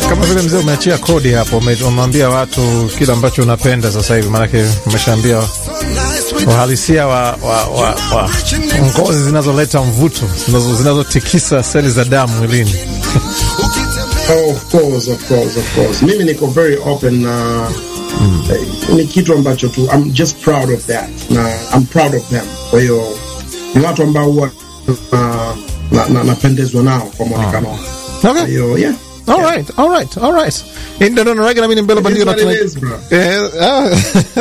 Kama vile mzee umeachia kodi hapo, umemwambia watu kile ambacho unapenda sasa hivi, maanake umeshaambia uhalisia wa, wa, wa, wa ngozi zinazoleta mvuto zinazotikisa seli za damu mwilini. Oh, of course, of course, of course. Mimi niko very open na mm. eh, ni kitu ambacho tu I'm just proud of that na I'm proud of them. Kwa hiyo ni watu ambao huwa na napendezwa na, na nao kwa mwonekano wao. Okay. Kwa hiyo yeah. All right, all right, all right. Ndio ndio ndio mimi mbele bandio na tuna Eh, ah.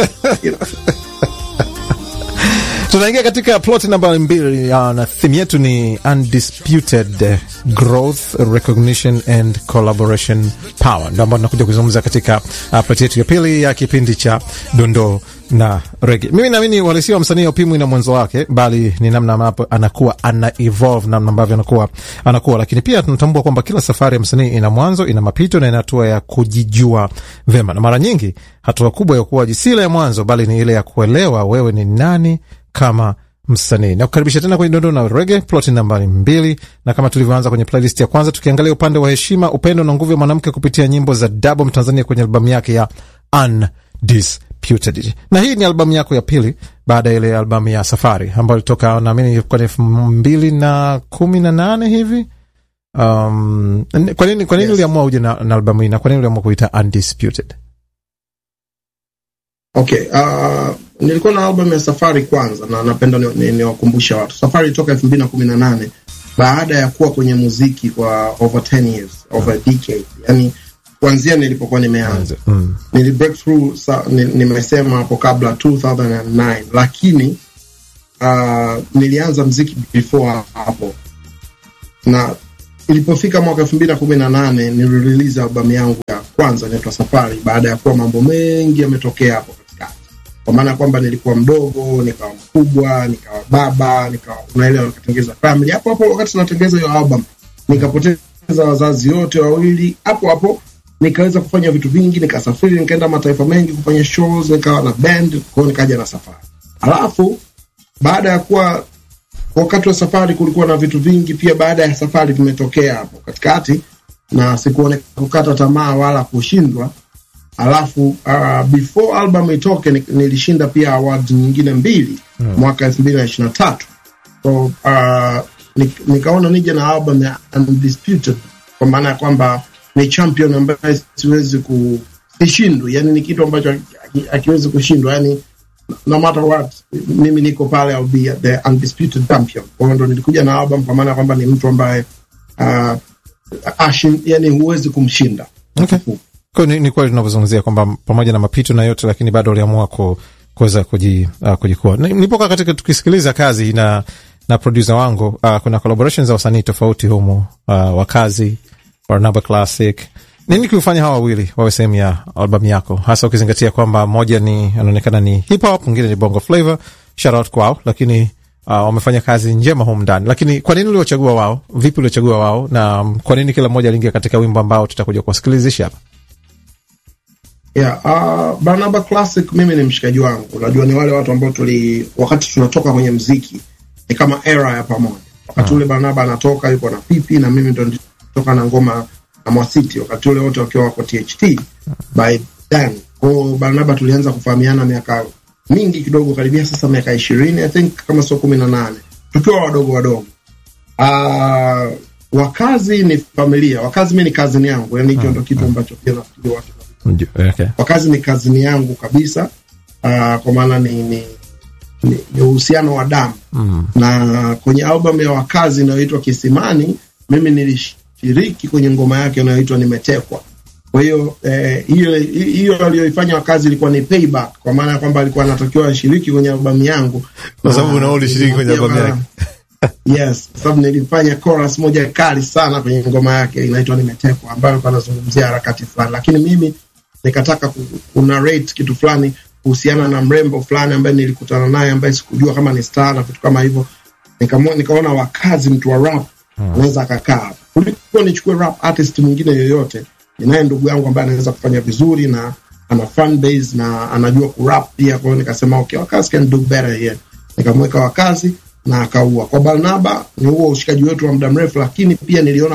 Tunaingia katika plot namba mbili na theme yetu ni undisputed growth recognition and collaboration power, ndio ambayo tunakuja kuzungumza katika uh, plot yetu ya pili ya kipindi cha dondoo na rege. Mimi naamini uhalisia wa msanii haupimwi na mwanzo wake, bali ni namna ambapo anakuwa ana evolve, namna ambavyo anakuwa anakuwa. Lakini pia tunatambua kwamba kila safari ya msanii ina mwanzo, ina mapito na ina hatua ya kujijua vema, na mara nyingi hatua kubwa ya ukuaji si ile ya mwanzo, bali ni ile ya kuelewa wewe ni nani kama msanii na kukaribisha tena kwenye dondoo na rege ploti nambari mbili, na kama tulivyoanza kwenye playlist ya kwanza, tukiangalia upande wa heshima, upendo na nguvu ya mwanamke kupitia nyimbo za Dabo Mtanzania kwenye albamu yake ya Undisputed. Na hii ni albamu yako ya pili baada ya ile albamu ya Safari ambayo ilitoka naamini ilikuwa elfu mbili na kumi na nane hivi. Um, kwa nini kwa nini Yes. uliamua uje na, na albamu hii na kwa nini uliamua kuita Undisputed? Okay, uh, nilikuwa na album ya Safari kwanza na napenda niwakumbusha ni, ni watu. Safari toka elfu mbili na kumi na nane baada ya kuwa kwenye muziki kwa over 10 years, over a decade. Yani kuanzia nilipokuwa nimeanza. Mm. Nili break through sa, ni, nimesema hapo kabla 2009 lakini uh, nilianza mziki before hapo. Na ilipofika mwaka elfu mbili na kumi na nane nilirelease albamu yangu ya kwanza inaitwa Safari baada ya kuwa mambo mengi yametokea hapo katikati, kwa maana ya kwamba nilikuwa mdogo, nikawa mkubwa, nikawa baba, nikawa unaelewa, nikatengeza family hapo hapo. Wakati natengeza hiyo album, nikapoteza wazazi wote wawili hapo hapo, nikaweza kufanya vitu vingi, nikasafiri, nikaenda mataifa mengi kufanya shows, nikawa na band, kwa hiyo nikaja na Safari. Alafu baada ya kuwa wakati wa safari kulikuwa na vitu vingi pia baada ya safari vimetokea hapo katikati, na sikuone kukata tamaa wala kushindwa. Alafu uh, before album itoke ni- nilishinda pia awards nyingine mbili mwaka elfu mbili na ishirini na tatu so uh, ni, nikaona nije na album ya Undisputed kwa maana ya kwamba ni champion ambaye siwezi ku sishindwi, yani ni kitu ambacho haki- hakiwezi kushindwa yani no matter what mimi niko pale I'll be the undisputed champion. Kwa hiyo ndo nilikuja na album kwa maana kwamba ni mtu ambaye uh, ashin, yani huwezi kumshinda. Okay. Kwa hiyo ni, ni kweli tunavyozungumzia kwamba pamoja na mapito na yote, lakini bado uliamua ku, kuweza kuji, uh, kujikua. Ni- Nilipokuwa katika tukisikiliza kazi na na producer wangu uh, kuna collaborations za wasanii tofauti humu uh, wakazi Barnaba Classic. Nini kiufanya hawa wawili wawe sehemu ya albamu yako, hasa ukizingatia kwamba moja ni anaonekana ni hip hop, mwingine ni bongo flavor. Shout out kwao, lakini uh, wamefanya kazi njema humu ndani. Lakini kwa nini uliwachagua wao? Vipi uliwachagua wao, na um, kwa nini kila mmoja aliingia katika wimbo ambao tutakuja kuwasikilizisha hapa? Yeah, uh, Barnaba Classic mimi ni mshikaji wangu. Unajua ni wale watu ambao tuli wakati tunatoka kwenye mziki ni kama era ya pamoja. Wakati ule Barnaba anatoka yuko na Pipi na mimi ndo nitoka na ngoma na Mwasiti wakati ule wote wakiwa wako THT by then. Kwa hiyo Barnaba tulianza kufahamiana miaka mingi kidogo, karibia sasa miaka ishirini I think kama sio kumi na nane tukiwa wadogo wadogo. Uh, wakazi ni familia, wakazi mi ni kazini yangu, yani hicho ndo kitu ambacho pia nafikiri watu Ndio, okay. wakazi ni kazini yangu kabisa. Uh, kwa maana ni ni ni ni uhusiano wa damu Mm. na kwenye album ya wakazi inayoitwa Kisimani, mimi nilishiriki kwenye ngoma yake inayoitwa Nimetekwa. Kwa hiyo eh, hiyo hiyo aliyoifanya wakazi ilikuwa ni payback, kwa maana ya kwamba alikuwa anatakiwa ashiriki kwenye albamu yangu, Kwa sababu Na na wewe ulishiriki kwenye albamu nilimwambia yake. bana, Yes, kwa sababu nilifanya chorus moja kali sana kwenye ngoma yake inaitwa Nimetekwa, ambayo alikuwa anazungumzia harakati fulani, lakini mimi nikataka ku, ku narrate kitu fulani kuhusiana na mrembo fulani ambaye nilikutana naye ambaye sikujua kama ni star na vitu kama hivyo. Nikamwa- Nikaona wakazi, mtu wa rap anaweza akakaa hapa kuliko nichukue rap artist mwingine yoyote. Ninaye ndugu yangu ambaye anaweza kufanya vizuri na ana fan base na anajua kurap pia. Kwa hiyo nikasema okay, wakazi can do better here. Nikamweka wakazi na akaua. Kwa Barnaba ni huo ushikaji wetu wa muda mrefu, lakini pia niliona kwa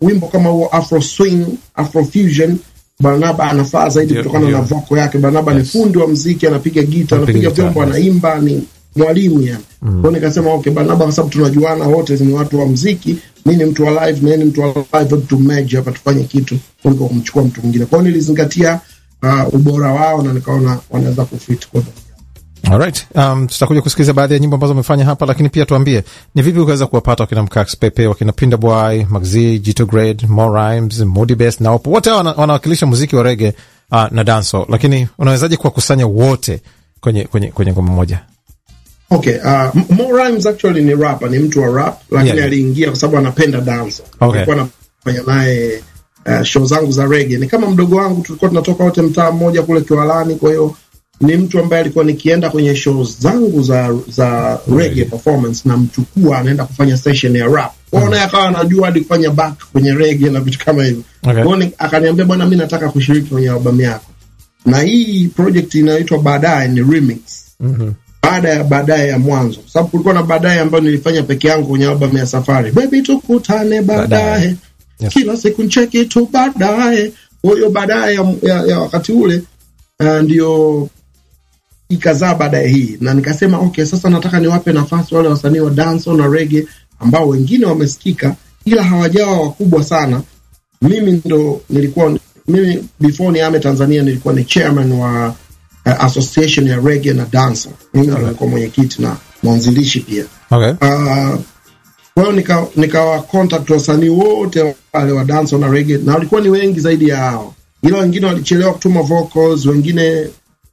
wimbo kama huo afro swing afro fusion barnaba anafaa zaidi Ndio, kutokana ndio. na voko yake barnaba Yes. ni fundi wa mziki anapiga gita Anapiga anapiga gitaa, vyombo yes. anaimba ni mwalimu yani mm. kwao nikasema okay barnaba kwa sababu tunajuana wote ni watu wa mziki mi ni mtu wa live na yeye ni mtu wa live hebu tumeje hapa tufanye kitu kuliko kumchukua mtu mwingine kwao nilizingatia uh, ubora wao na nikaona wanaweza kufit kwa Alright. Um, tutakuja kusikiliza baadhi ya nyimbo ambazo umefanya hapa, lakini pia tuambie ni vipi ukaweza kuwapata wakina Mkax Pepe, wakina Pinda Boy, Maxi, Jito Grade, More Rhymes, Moody Best na Opo. Wote hao wana- wanawakilisha muziki wa rege uh, na danso, lakini unawezaje kuwakusanya wote kwenye kwenye kwenye ngoma moja? Okay, uh, M- Mo Rhymes actually ni rapper, ni mtu wa rap lakini Yeah. aliingia kwa sababu anapenda dance. Okay. Nilikuwa nafanya naye uh, show zangu za reggae. Ni kama mdogo wangu, tulikuwa tunatoka wote mtaa mmoja kule Kiwalani, kwa hiyo ni mtu ambaye alikuwa nikienda kwenye show zangu za za reggae performance na mchukua anaenda kufanya session ya rap. Kwa hiyo naye akawa anajua hadi kufanya back kwenye reggae na vitu kama hivyo. Okay. Kwa hiyo ni- akaniambia bwana, mimi nataka kushiriki kwenye albamu yako. Na hii project inaitwa baadaye ni remix baada ya baadaye ya mwanzo, kwa sababu kulikuwa na baadaye ambayo nilifanya peke yangu kwenye albamu ya Safari, baby tukutane Baadaye. baadaye, Yes. kila siku ncheki tu baadaye. Kwa hiyo baadaye ya, ya, ya wakati ule uh, ndio ikazaa baadaye hii, na nikasema okay, sasa nataka niwape nafasi wale wasanii wa dancehall na reggae ambao wengine wamesikika ila hawajawa wakubwa sana. Mimi ndo nilikuwa mimi before niame Tanzania nilikuwa ni chairman wa uh, association ya reggae na dancehall. Mimi ndo nilikuwa mwenyekiti na mwanzilishi pia. Okay. Uh, kwa hiyo nika, nikawa contact wasanii wote wale wa dance na reggae, na walikuwa ni wengi zaidi ya hao, ila wengine walichelewa kutuma vocals, wengine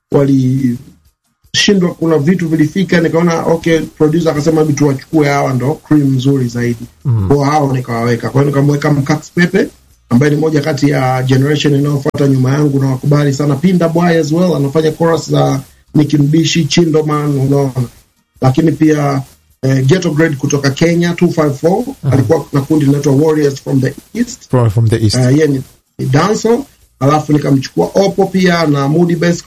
walishindwa, kuna vitu vilifika, nikaona okay, producer akasema hebu tuwachukue hawa, ndo cream nzuri zaidi mm. kwa hao nikawaweka. Kwa hiyo nikamweka Mkax Pepe ambaye ni moja kati ya generation inayofuata nyuma yangu, na wakubali sana. Pinda Boy as well anafanya chorus za Nicki Mbishi, Chindoman, unaona lakini pia eh, Ghetto Grade kutoka Kenya 254 alikuwa na kundi linaitwa Warriors from the East From, from the east. uh, yeye ni, ni dancer alafu nikamchukua Opo pia na Moody Best